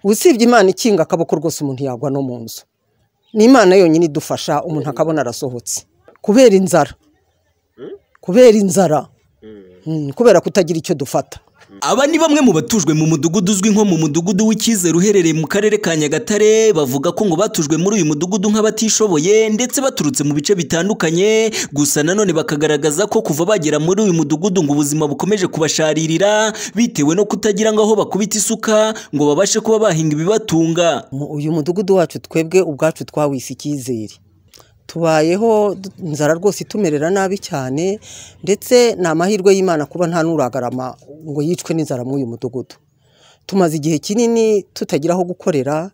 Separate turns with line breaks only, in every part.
usibye imana ikinga akaboko rwose umuntu yagwa no mu nzu ni imana yonyine idufasha umuntu akabona arasohotse kubera inzara kubera inzara Mm, kubera kutagira icyo dufata
aba ni bamwe mu batujwe mu mudugudu uzwi nko mu mudugudu w'icyizere uherereye mu karere ka nyagatare bavuga ko ngo batujwe muri uyu mudugudu nk'abatishoboye ndetse baturutse mu bice bitandukanye gusa nanone bakagaragaza ko kuva bagera muri uyu mudugudu ngo ubuzima bukomeje kubasharirira bitewe no kutagira ngo aho bakubita isuka ngo babashe kuba bahinga ibibatunga
Mu- uyu mudugudu wacu twebwe ubwacu twawise icyizere tubayeho du- inzara rwose itumerera nabi cyane ndetse ni amahirwe y'imana kuba nta n'uragarama ngo yicwe n'inzara muri uyu mudugudu tumaze igihe kinini tutagira aho gukorera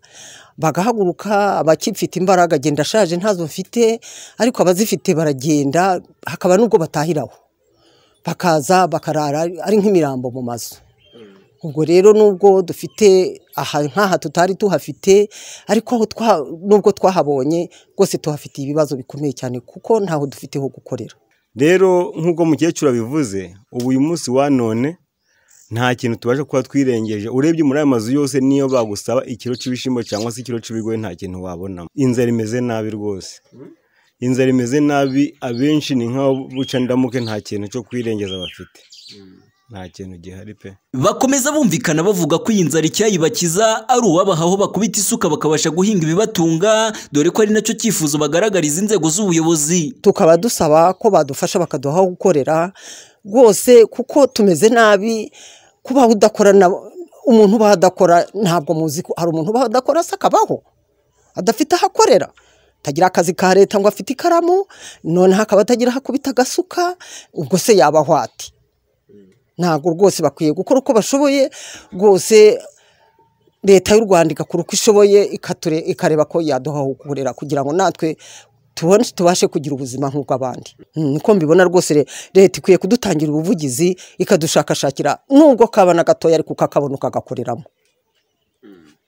bagahaguruka abakifite imbaraga agenda ashaje ntazo mfite ariko abazifite baragenda hakaba n'ubwo batahiraho bakaza bakarara ari nk'imirambo mu mazu ubwo rero nubwo dufite aha nk'aha tutari tuhafite ariko aho twa- nubwo twahabonye rwose tuhafitiye ibibazo bikomeye cyane kuko ntaho dufite ho gukorera
rero nk'uko mukecuru abivuze ubu uyu munsi wa none nta kintu tubasha kuba twirengeje urebye muri aya mazu yose niyo bagusaba ikiro cy'ibishyimbo cyangwa se ikiro cy'ibigori nta kintu wabonamo inzara imeze nabi rwose inzara imeze nabi abenshi ni nk'aho buca ndamuke nta kintu cyo kwirengeza bafite nta kintu gihari pe
bakomeza bumvikana bavuga ko iyi nzara icyayibakiza ari uwabaha aho bakubita isuka bakabasha guhinga ibibatunga dore ko ari nacyo cyifuzo bagaragariza inzego z'ubuyobozi
tukaba dusaba ko badufasha bakaduha aho gukorera rwose kuko tumeze nabi kubaho udakora na umuntu ubaho adakora ntabwo muzi ko hari umuntu ubaho adakora se akabaho adafite aho akorera atagira akazi ka leta ngo afite ikaramu noneho akaba atagira aho akubita agasuka ubwo se yaba ahwati ntabwo rwose bakwiye gukora uko bashoboye rwose leta y'u rwanda igakora uko ishoboye ikature- ikareba ko yaduha aho gukorera kugira ngo natwe tubone tubashe kugira ubuzima nk'ubw'abandi Mm, niko mbibona rwose re- leta ikwiye kudutangira ubuvugizi ikadushakashakira nubwo kaba na gatoya ariko kakabona ukagakoreramo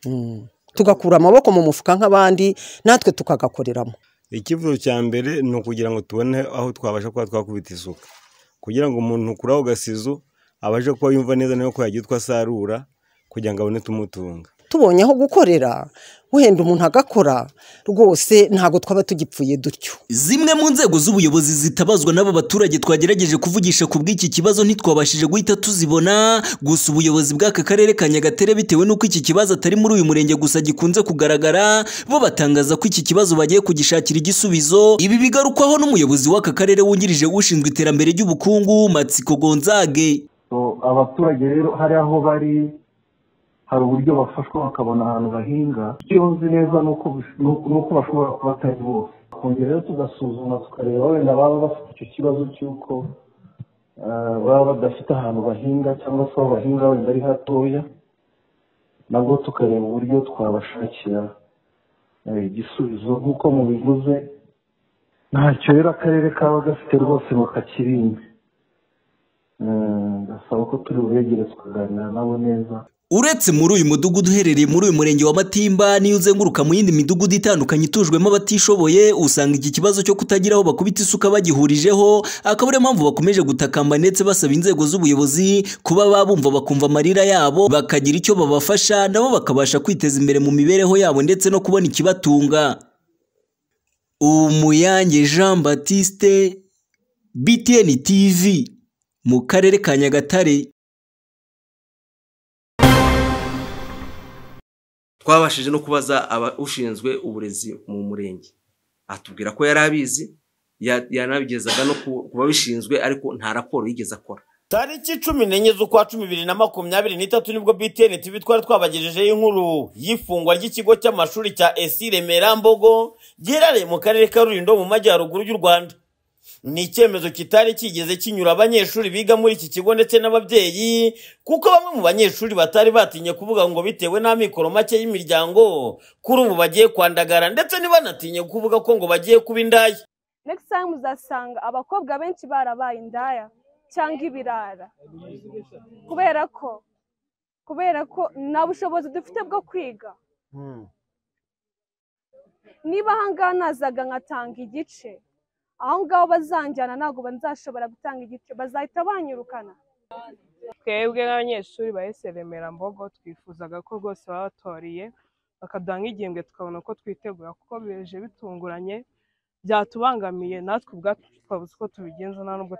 Mm. tugakura amaboko mu mufuka nk'abandi natwe tukagakoreramo
icyifuzo cya mbere ni ukugira ngo tubone aho twabasha kuba twakubita isuka kugira ngo umuntu kuri ako gasizo abashe kuba yumva neza nawe ko yagira utwo asarura kugira ngo abone tumutunga
tubonye aho gukorera wenda umuntu agakora rwose ntabwo twaba tugipfuye dutyo
zimwe mu nzego z'ubuyobozi zitabazwa n'aba baturage twagerageje kuvugisha ku bw'iki kibazo ntitwabashije guhita tuzibona gusa ubuyobozi bw'aka karere ka nyagatare bitewe n'uko iki kibazo atari muri uyu murenge gusa gikunze kugaragara bo batangaza ko iki kibazo bagiye kugishakira igisubizo ibi bigarukwaho n'umuyobozi w'aka karere wungirije ushinzwe iterambere ry'ubukungu matsiko gonzage
So, abaturage rero hari aho bari hari uburyo bafashwa bakabona ahantu bahinga icyo nzi neza ni uko bis- ni uko- ni uko bashobora kuba atari bose kongera rero tugasuzuma tukareba wenda baba bafite icyo kibazo cy'uko ah, baba badafite ahantu bahinga cyangwa se aho bahinga wenda ari hatoya nabwo tukareba uburyo twabashakira eh, igisubizo nk'uko mubivuze ntacyo rero akarere kaba gafite rwose ngo kakirimbe Eh, ndasaba ko turi bubegere tukaganira nabo neza
uretse muri uyu mudugudu uherereye muri uyu murenge wa matimba n'iyo uzenguruka mu yindi midugudu itandukanye itujwemo abatishoboye usanga iki kibazo cyo kutagira aho bakubita isuka bagihurijeho akaba ariyo mpamvu bakomeje gutakamba ndetse basaba inzego z'ubuyobozi kuba babumva bakumva amarira yabo bakagira icyo babafasha nabo bakabasha kwiteza imbere mu mibereho yabo ndetse no kubona ikibatunga umuyange jean batiste btn tv mu karere ka nyagatare
twabashije no kubaza aba- ushinzwe uburezi mu murenge atubwira ko yari abizi ya- yanabigezaga no ku ku babishinzwe ariko nta raporo yigeze akora
tariki cumi n'enye z'ukwa cumi bibiri na makumyabiri n'itatu nibwo btn tv twari twabagejejeho inkuru y'ifungwa ry'ikigo cy'amashuri cya esi remera mbogo giherereye mu karere ka rulindo mu majyaruguru y'u rwanda ni icyemezo kitari kigeze kinyura abanyeshuri biga muri iki kigo ndetse n'ababyeyi kuko bamwe mu banyeshuri batari batinye kuvuga ngo bitewe n'amikoro make y'imiryango kuri ubu bagiye kwandagara ndetse ntibanatinye kuvuga ko ngo bagiye kuba indaya
next time uzasanga abakobwa benshi barabaye indaya cyangwa ibirara kubera ko kubera ko nta bushobozi dufite bwo kwiga niba ahangaha nazaga nkatanga igice aho ngaho bazanjyana ntabwo nzashobora gutanga igice bazahita banyirukana
twebwe nk'abanyeshuri ba remera mbogo twifuzaga ko rwose baba batoriye bakaduha nk'igihembwe tukabona uko twitegura kuko bije bitunguranye byatubangamiye natwe ubwacu twabuze uko tubigenza nta nubwo